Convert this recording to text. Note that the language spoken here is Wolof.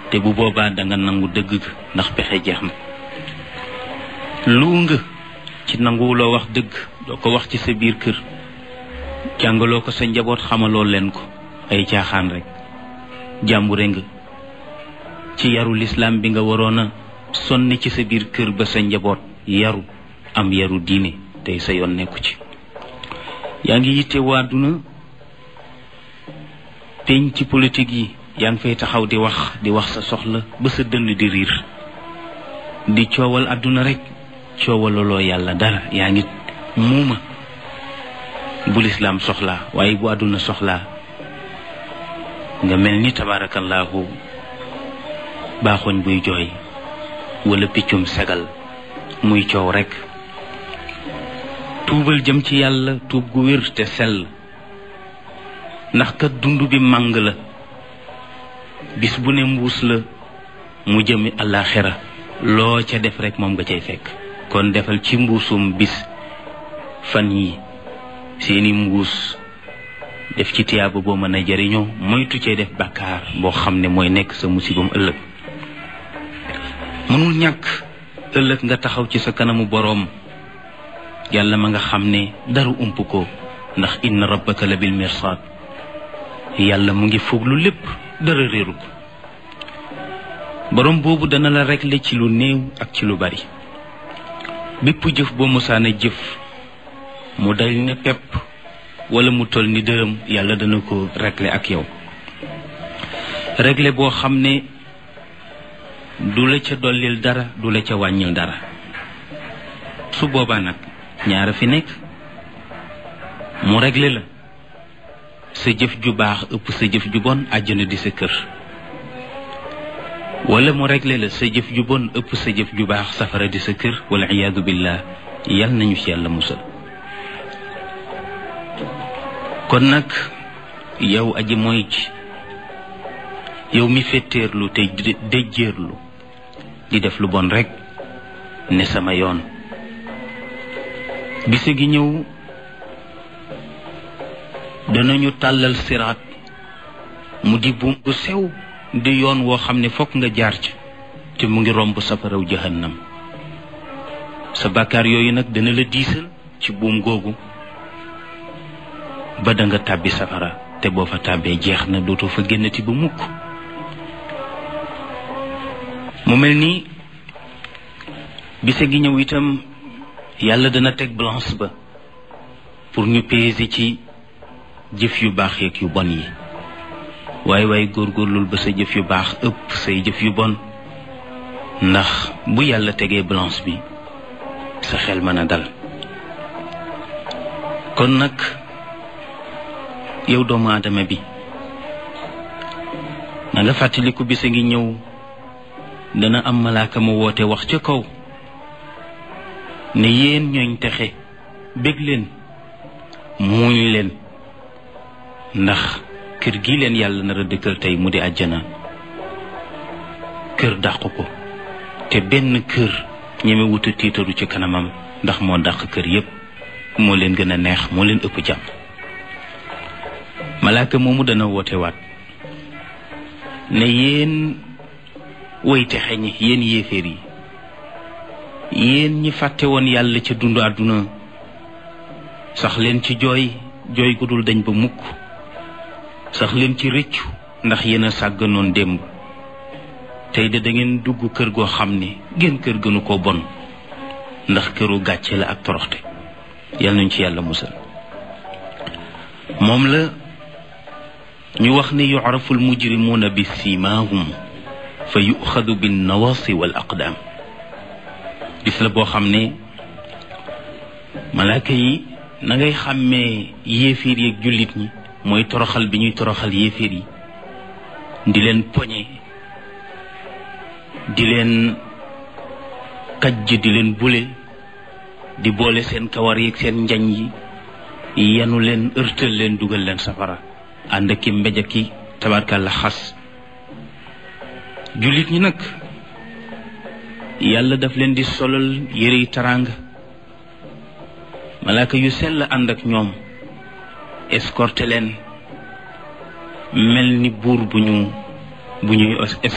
te bu boobaa da nga nangu dëgg ga ndax pexe jeex na lu nga ci nanguwuloo wax dëgg doo ko wax ci sa biir kër jàngaloo ko sa njaboot xamaloo leen ko ay caaxaan rek jàmbure nga ci yaru lislaam bi nga waroon a sonni ci sa biir kër ba sa njaboot yaru am yaru diine tey sa yoon nekku ci yaa ngi yitte waaduna peñ ci politique yi yaa ngi fay taxaw di wax di wax sa soxla ba sa dënn di riir di coowal àdduna rek coowalaloo yàlla dara yaa ngi muuma bu lislaam soxlaa waaye bu àdduna soxlaa nga mel ni tabaarakallaahu baaxoñ buy jooy wala piccum segal muy coow rekk tuubal jëm ci yàlla tuub gu wér te sell ndax kat dund bi màng la bis bu ne mbuus la mu jëmi àllaaxira loo ca def rekk moom nga cay fekk kon defal ci mbuusum bis fan yi seeni mbuus def ci tiyaaba boo mën a jariñoo moytu cee def bàkkaar boo xam ne mooy nekk sa musibam ëllëg mënul ñàkk ëllëg nga taxaw ci sa kanamu boroom yàlla ma nga xam ne dara ump ko ndax inna rabbaka la bil mirsaad yàlla mu ngi foog lu lépp dara réeru ko boroom boobu dana la régler ci lu néew ak ci lu bari bépp jëf boo mosaana jëf mu dal ne pepp wala mu toll ni dërëm yàlla dana ko régler ak yow régler boo xam ne du la ca dollil dara du la ca wàññil dara su boobaa nag ñaara fi nekk mu régler la sa jëf ju baax ëpp sa jëf ju bon àjjana di sa kër wala mu régler la sa jëf ju bon ëpp sa jëf ju baax safara di sa kër wala iyaadu billah yal nañu ci yàlla musal kon nag yow aji mooy ci yow mi fetteerlu te déjjeerlu di def lu bon rekk ne sama yoon bise gi ñëw danañu tàllal siraat mu di buum bu sew di yoon woo xam ne fokk nga jaar ci te mu ngi romb safaraw jahannam sa bàkkaar yooyu nag dana la diisal ci buum googu ba da nga tàbbi safara te boo fa tàbbee jeex na dootoo fa génnati ba mukk mu mel ni bise gi ñëw itam yàlla dana teg balance ba pour ñu peser ci jëf yu baax yeeg yu bon yi waaye waaye góorgóorlul ba sa jëf yu baax ëpp say jëf yu bon ndax bu yàlla tegee balance bi sa xel mën a dal kon nag yow doomu aadama bi na nga fàttaliku bisa ngi ñëw dana am malaaka ma woote wax ca kaw ne yéen ñooñ texe bég leen muuñ leen ndax kër gi leen yàlla nar a dëkkal tey mu di àjjana kër dàq ko te benn kër ñeme wuta tiitaru ci kanamam ndax moo dàq kër yépp moo leen gën a neex moo leen ëpp jàmm malaaka moomu dana woote waat ne yéen woy texe ñi yéen yéeféer yi yéen ñi fàtte woon yàlla ca dundu àdduna sax leen ci jooy jooy gu dul dañ ba mukk sax leen ci rëccu ndax yéen a sàgganoon démb tey de da ngeen dugg kër goo xam ne ngeen kër gënu ko bon ndax këru gàcce la ak toroxte yal nañ ci yàlla musal moom la ñu wax ne yucrafu almujrimuuna bi siimaahum fa yuxadu bin nawasi wal aqdaam bis la boo xam ne malaaka yi na ngay xàmmee yéeféer yeeg jullit ñi mooy toroxal bi ñuy toroxal yéeféer yi di leen poñe di leen kajj di leen bule di boole seen kawar yeeg seen njañ yi yanu leen ërtal leen dugal leen safara ànd ki mbéj ki tabarkàlla xas jullit ñi nag yàlla daf leen di solal yére yi taraanga malaaka yu sell ànd ak ñoom escorté leen mel ni buur bu ñu bu ñuy